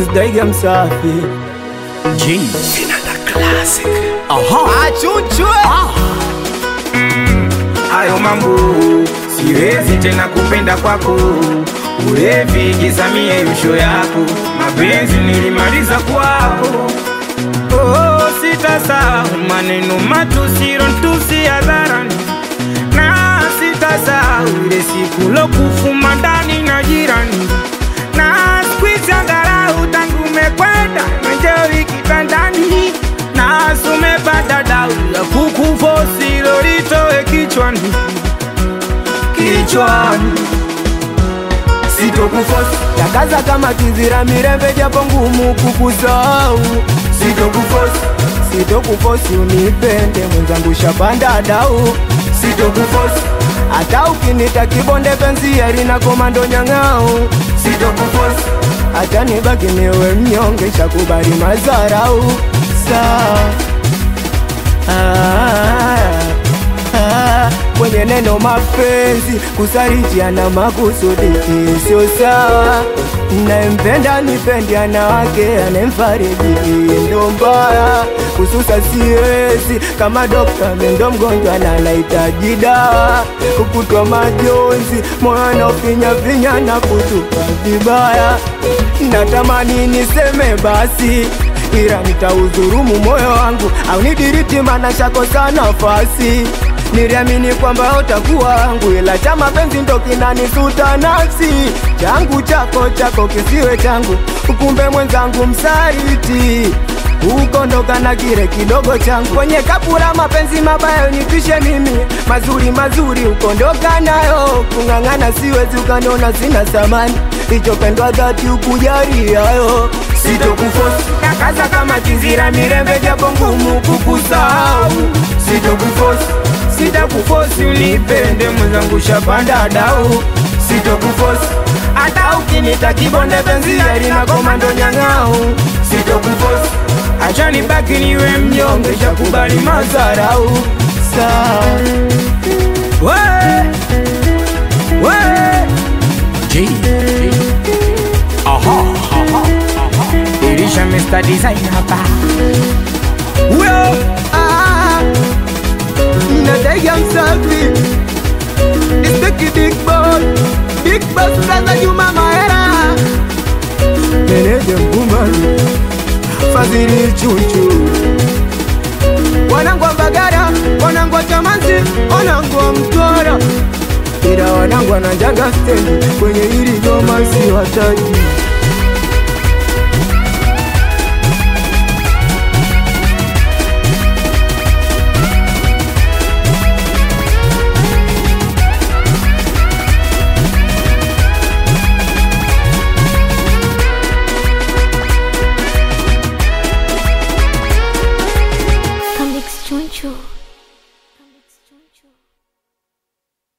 Prince Daiga Msafi G. Vinanda Classic. Aha. Achuchwe Hayo mambo siwezi tena kupenda kwako, ulevi gizamie yusho yako, mapenzi nilimaliza kwako. Oh, sitasahau maneno matusi rontusi hadharani, na sitasahau ile siku lokufuma ndani na jirani, na squeeze angalau tangu umekwenda menjoi kitandani, na sumepata dau ya kukufosi lolitoe kichwani kichwani, sitokufosi Takaza kama kizira mirembe japo ngumu kukusahau sitokufosi Sitokufosi unipende mwenzangu shapanda dau sitokufosi Hata ukinita kibonde penzi yari na komando nyang'au sitokufosi Hata nibaki niwe mnyonge shakubali mazarau Saa ah, ah, Kwenye neno mapenzi kusarijiana makusudi sio sawa Nayempenda nipendi ana wake anemfariji ndo mbaya kususa siwezi kama dokta mendo mgonjwa na anahitaji dawa kukutwa majonzi moyo anaofinya finya na kutupa vibaya natamani niseme basi ila nitaudhurumu moyo wangu au nidiriti mana shakosa nafasi niliamini kwamba utakuwa wangu ila cha mapenzi ndo kinanisuta nafsi changu chako chako kisiwe changu kumbe mwenzangu msaliti ukondoka na kile kidogo changu kwenye kapura mapenzi mabaya unipishe mimi mazuri mazuri ukondoka nayo kung'ang'ana siwezi ukaniona sina thamani hicho pendwa dhati ukujari hayo sitokufosi Nakaza kama kizira mirembe japo ngumu kukusahau sitokufosi Sitakufosi unipende mwenzangu shapanda dau sitokufosi Hata ukinita kibonde penzi yari na komando nyang'au sitokufosi Acha nibaki niwe mnyonge shakubali mazarau Saa we we G. Aha. Aha. Ilisha Mr. Design hapa Well, ah, Nadaiga msafi Nispeki big boss Big boss brother Juma Mahera Meneja Mgumani Fadhili Chuchu Wanangu wa Mbagara Wanangu wa Chamanzi Wanangu wa Mtwara Ila wanangu wanajanga stendi Kwenye hili goma si wataji